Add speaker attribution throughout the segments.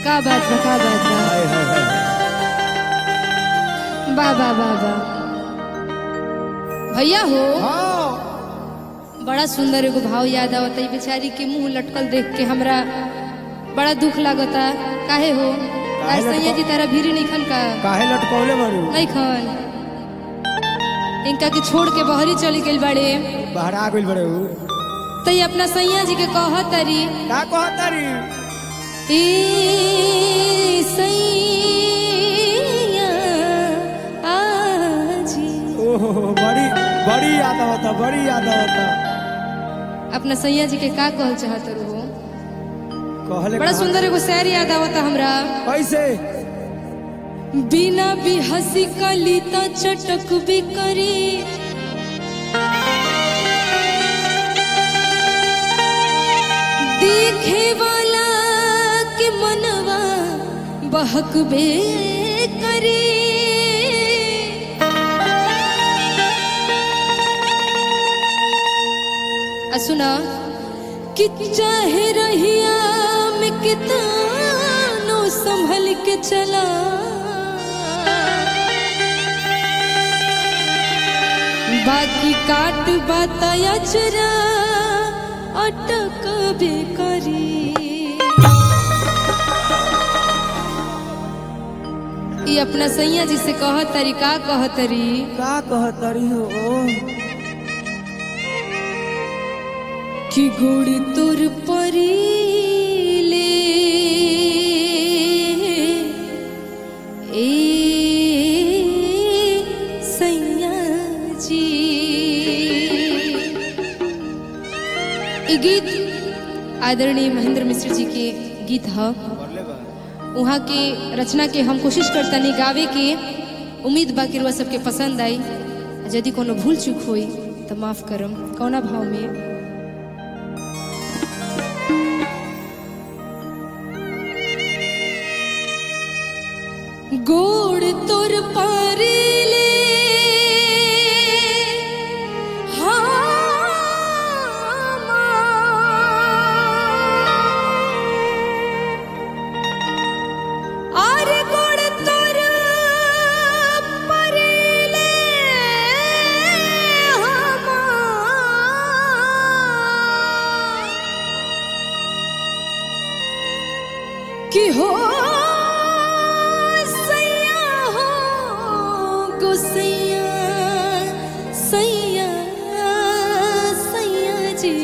Speaker 1: का बात बा का बात बा
Speaker 2: हाय हाय हाय
Speaker 1: बा बा बा बा भैया हो
Speaker 2: हाँ
Speaker 1: बड़ा सुंदर एगो भाव याद आवता ई बेचारी के मुंह लटकल देख के हमरा बड़ा दुख लागता काहे हो
Speaker 2: काहे
Speaker 1: आज सैया
Speaker 2: लटकल?
Speaker 1: जी तारा भीरी नहीं खन का
Speaker 2: काहे लटकौले बारू
Speaker 1: नहीं खन इनका के छोड़ के बहरी चली गइल बाड़े
Speaker 2: बाहर आ गइल बड़े ऊ
Speaker 1: तई अपना सैया जी के कहत तारी
Speaker 2: का कहतारी
Speaker 1: ए सैया आजी
Speaker 2: ओहो बड़ी बड़ी याद आवता बड़ी याद आवता
Speaker 1: अपना सैया जी के का कहल चाहत हो
Speaker 2: कहले
Speaker 1: बड़ा
Speaker 2: कहा-
Speaker 1: सुंदर एगो शहर याद आवता हमरा
Speaker 2: कैसे
Speaker 1: बिना भी हंसी कली त चटक भी करी देखे वाला के मनवा बहक बे करी आ सुना कि चाहे रहिया में कितानो संभल के चला बाकी काट बताया चरा अटक बेकरी ई अपना सैया जी से कहत तरी का कहत तरी
Speaker 2: का कहतारी हो
Speaker 1: कि गुड़ तुर परीले ए सैया जी ई गीत आदरणीय महेंद्र मिश्र जी के गीत ह वहाँ के रचना के हम कोशिश करतनी गावे के उम्मीद बा कि रुआ सबके पसंद आई यदि कोनो भूल चूक होई तो माफ करम कौना भाव में गोड़ तोर पारिले আর গোড় তোর পারিলে কি হো सैया हो गुसैया सैया सैया जी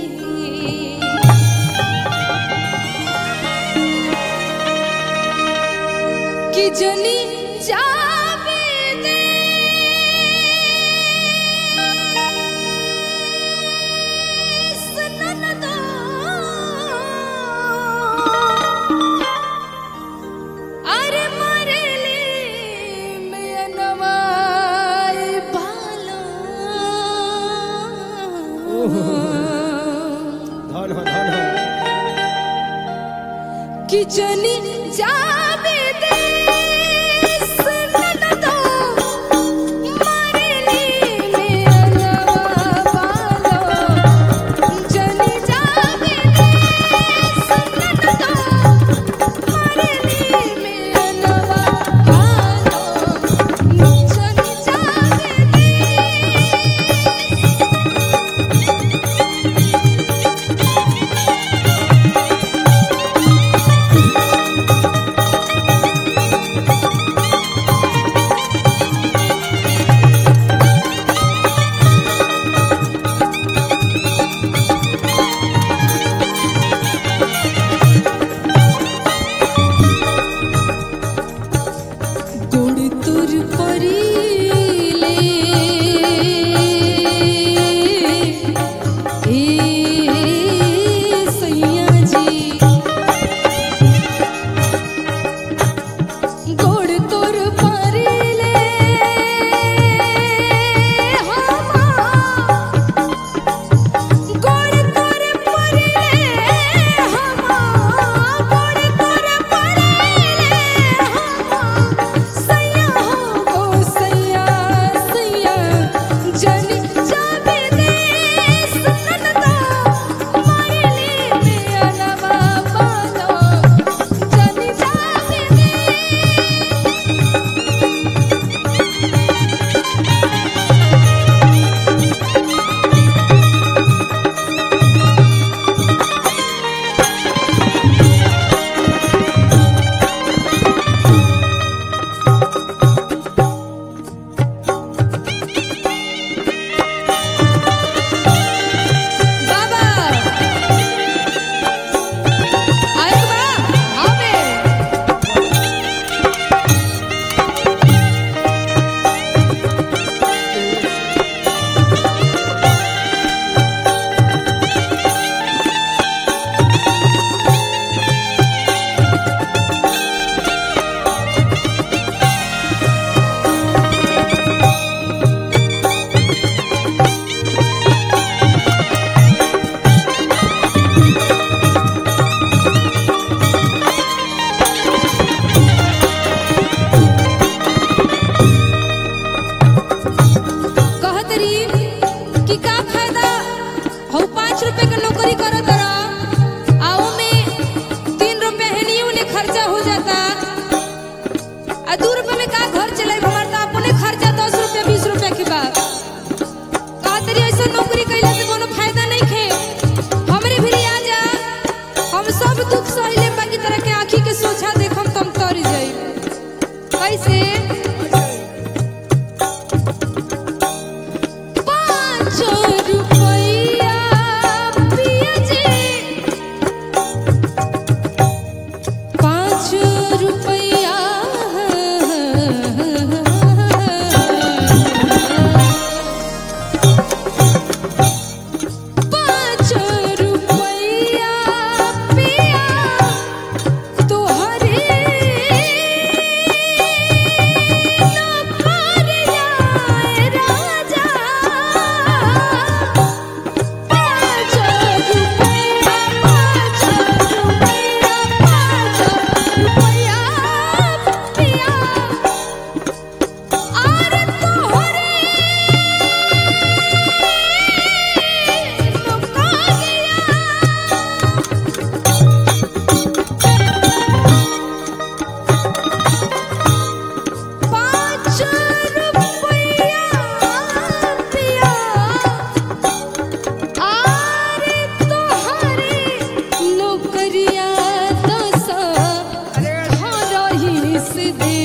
Speaker 1: कि जनी जावे दे सननदो अरे मरेली में नवाई बालो
Speaker 2: धन हो धन हो
Speaker 1: कि जनी जावे दे सननदो मरेली में नवा बालो जनी जावे दे सननदो मरेली में नवा बालो जनी जावे दे
Speaker 2: धन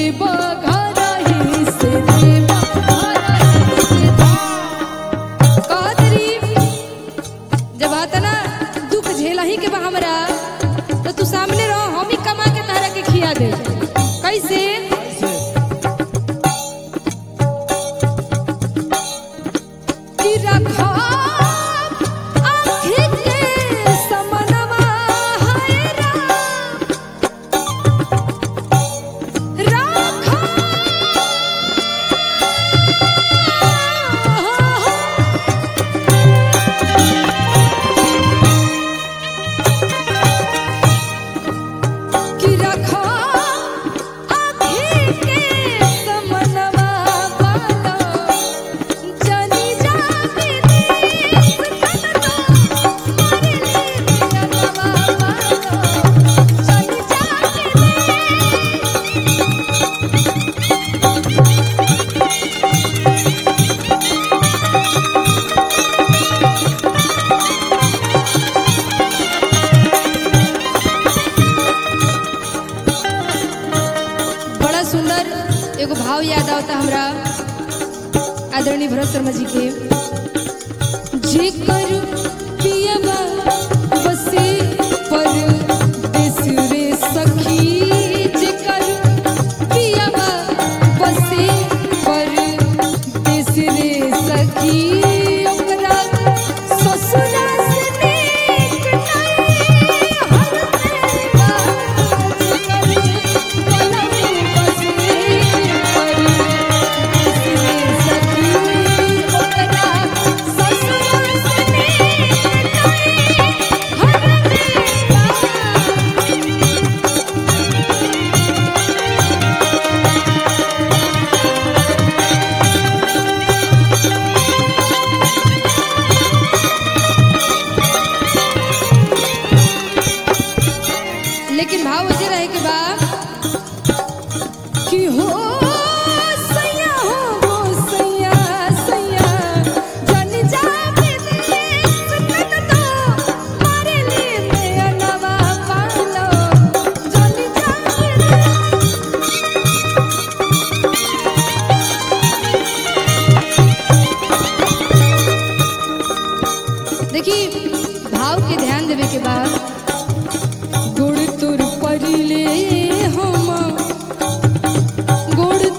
Speaker 1: देव घरही से देव घरही से कहतरी जब आता ना दुख झेला ही के बा हमरा तो तू सामने रहो हम ही कमा के तारा के खिया दे कैसे कि रखा आँखी के समनवा है राम। राखा कि रखा आँखी के समनवा वाला जनी जाके देश कनवा मारे ले जनवा वाला जनी जाके बड़ा सुंदर एगो भाव याद आवता हमरा आदरणीय भरत शर्मा जी के जेकर पियबा बसे पर देश रे सखी जेकर पियबा बसे पर देश रे सखी ओकरा ससुरा से नीक नहीं हर मेरा जेकर पलंग बसे पर देश रे सखी ओकरा ससुरा से नीक नहीं हर मेरा लेकिन भाव वजह रहे के बा कि हो सैया हो हो सैया सैया जन जाके देश कन तो मारे ले मेरा नवा पालो जन जाके देश देखी भाव के ध्यान देवे के बाद गोड़ तोर परिले हम गोड़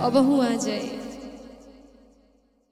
Speaker 1: अबहू आ जाए